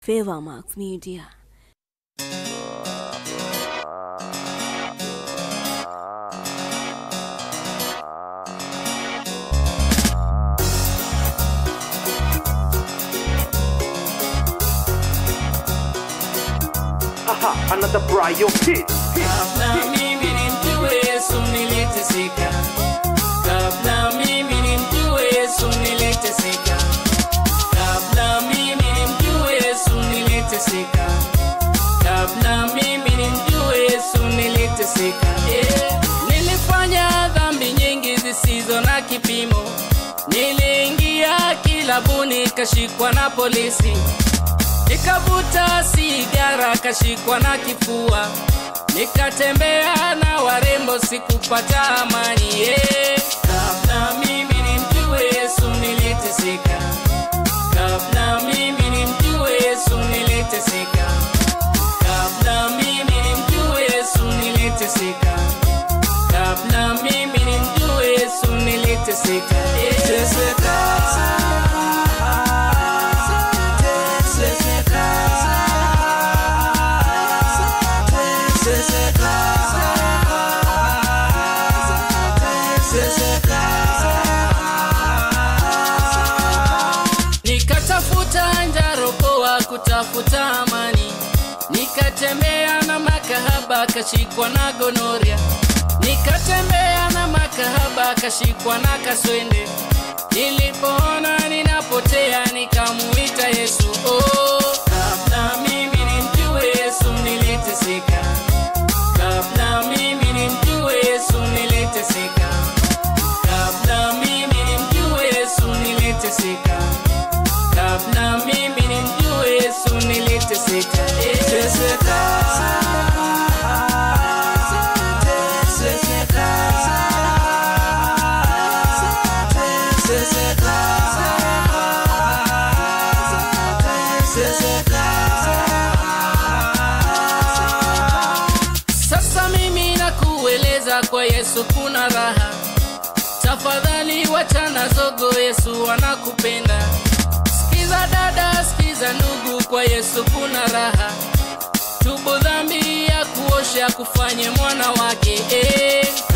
Favor Max Media. Aha, another Brian hit. Kabla mimi nimjue Yesu niliteseka, kabla mimi nimjue Yesu niliteseka, kabla mimi nimjue Yesu niliteseka, kabla mimi nimjue Yesu niliteseka. Yeah. Nilifanya dhambi nyingi zisizo na kipimo, niliingia kilabuni kashikwa na polisi nikavuta sigara kashikwa na kifua nikatembea na warembo sikupata amani yeah. kabla mimi nimjue yesu niliteseka kabla mimi nimjue yesu niliteseka kabla mimi nimjue yesu niliteseka kabla mimi nimjue yesu niliteseka yeah. teseka nikatafuta njarokoa kutafuta amani nikatembea na makahaba kashikwa na gonoria nikatembea na makahaba kashikwa na kaswende nilipoona ninapotea nikamuita yesu oh, kabla mimi nimjue yesu niliteseka kabla mimi nimjue yesu niliteseka kabla mimi nimjue yesu niliteseka kabla mimi nimjue yesu niliteseka Eh, teseka sasa mimi nakueleza kwa yesu kuna raha tafadhali wachana zogo yesu anakupenda sikiza dada sikiza ndugu kwa yesu kuna raha tubu dhambi ya kuosha kufanye mwana wake eh.